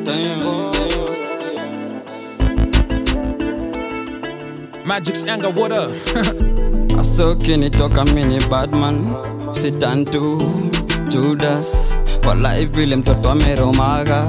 Magic's anger, what up? asokinitoka mini badman sitantu judas walai vile mtoto ameromaga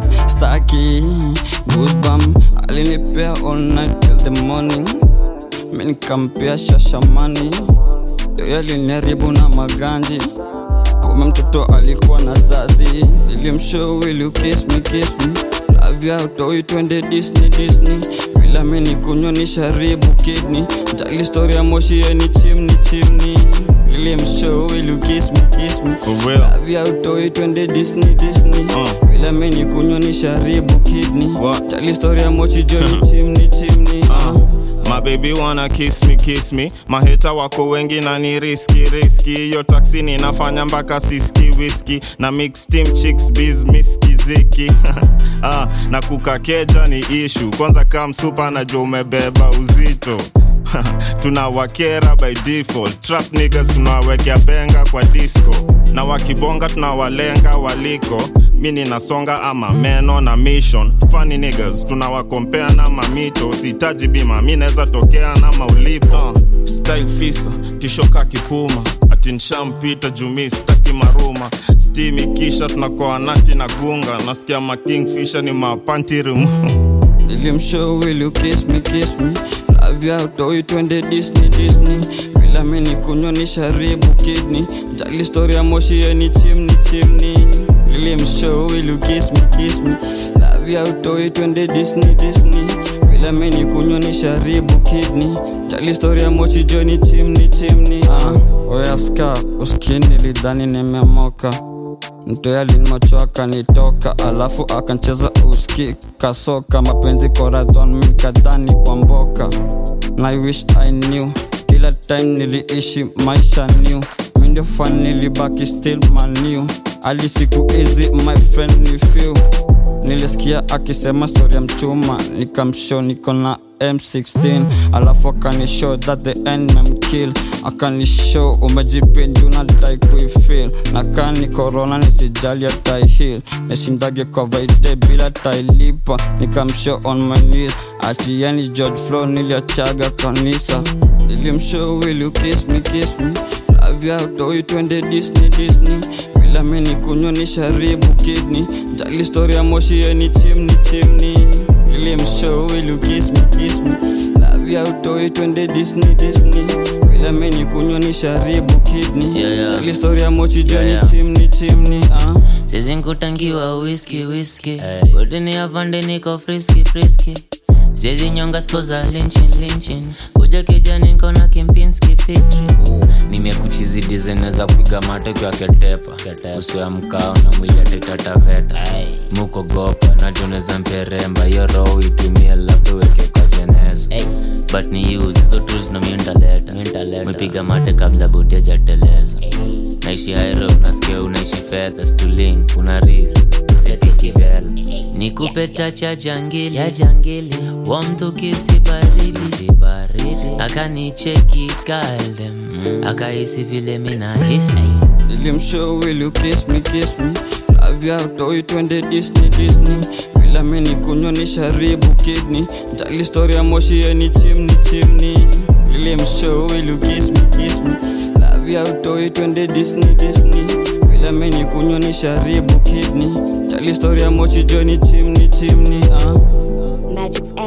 staki goosebum alinipea all night till the morning minikampea shashamani yoyo aliniharibu na maganji kume mtoto alikuwa na zazi nilimshow will you kiss me kiss me lavya utoi twende disney disney bila mini kunywa ni sharibu kidney jali story ya moshi yeni chimni chimni nilimshow will you kiss me kiss me For real. lavya utoi twende disney disney Uh. bila mini kunywa ni sharibu kidney What? jali story ya moshi joni chimni chimni uh. My baby wanna kiss me kiss me maheta wako wengi na ni riski riski hiyo taksi ninafanya mpaka siski whisky na mix team chicks biz miski ziki ah, na kukakeja ni ishu kwanza kam supa najua umebeba uzito tunawakera by default trap niggas tunawekea benga kwa disco na wakibonga tunawalenga waliko mi ninasonga ama meno na mission funny niggas tunawakompea na mamito sihitaji bima mi naweza tokea na maulipo uh, style fisa tishoka kipuma ati nshampita jumi staki maruma stimi kisha tunakoa nati na gunga nasikia makingfisha ni mapantirim nilimshow will you kiss me kiss me lavya utoi twende disney disney bila mini kunywa ni sharibu kidney jali story ya moshi yeni chimni chimni nilimshow will you kiss me kiss me lavya utoi twende disney disney bila mini kunywa ni sharibu kidney jali story ya moshi joni chimni chimni uh. oyaska uskini lidhani nimemoka mtoya limocho akanitoka alafu akancheza uski kasoka mapenzi korazon mikadhani kwa mboka na I wish I knew kila time niliishi maisha new mindio fan nilibaki still manu ali siku hizi my friend ni few nilisikia akisema story ya mchuma nikamshow niko na m16 alafu akanishow that the end memkill akanishow umejipinju nadai kuifil na kani korona nisijali ataihil nishindage kwa vaite bila tailipa nikamshow on my knees ati yani george flo niliachaga kanisa nilimshow will you kiss me kiss me lavya utoi twende disney disney bila mini kunywa ni sharibu kidney jali story ya moshi yeni chimni chimni nilimshow will you kiss me kiss me lavya utoi twende disney disney bila mini kunywa ni sharibu kidney Yeah, yeah. jali story ya moshi joni Yeah, yeah. chimni chimni uh. Sisi nkutangiwa whisky whisky Kutini afande niko frisky frisky Siezi nyonga sko za linchin linchin Kuja kijani niko na kimpinski fitri Nimekuchizi design za kupiga mate kwa ketepa Uso ya mkao na mwili atetataveta Muko gopa na tuneza mperemba Yo roho itumie labda weke kwa jeneza But ni use hizo tools na miundaleta Mwipiga mate kabla buti ajateleza naishi hairo nasikia unaishi fedha stuling una rizi usetikivela nikupe tacha jangili ya jangili wa mtu kisibaridi sibaridi akanicheki kaldem akahisi vile minahisi nilimshow will you kiss me kiss me lavya utoi twende disney disney bila mini kunywa ni sharibu kidney jali story ya moshi yeni chimni chimni nilimshow will you kiss me kiss me lavya utoi twende disney disney bila mini kunywa ni sharibu kidney jali story ya moshi joni chimni chimni uh. Magic's